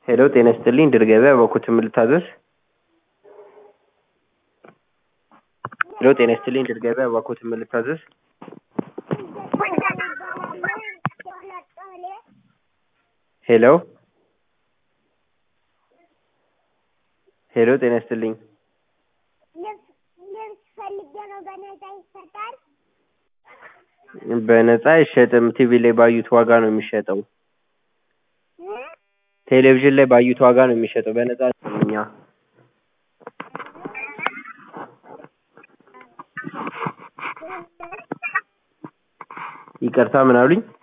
ሄሎ ጤና ይስጥልኝ ድር ገበያ በኩት ምን ልታዘዝ? ሄሎ ጤና ይስጥልኝ ድር ገበያ በኩት ምን ልታዘዝ? ሄሎ ሄሎ ጤና ይስጥልኝ ልብስ ልብስ ፈልጌ ነው። በነፃ ይሰጣል? በነፃ አይሸጥም። ቲቪ ላይ ባዩት ዋጋ ነው የሚሸጠው። እ? ቴሌቪዥን ላይ ባዩት ዋጋ ነው የሚሸጠው። በነፃ አይደለም እኛ ይቅርታ ምን አሉኝ?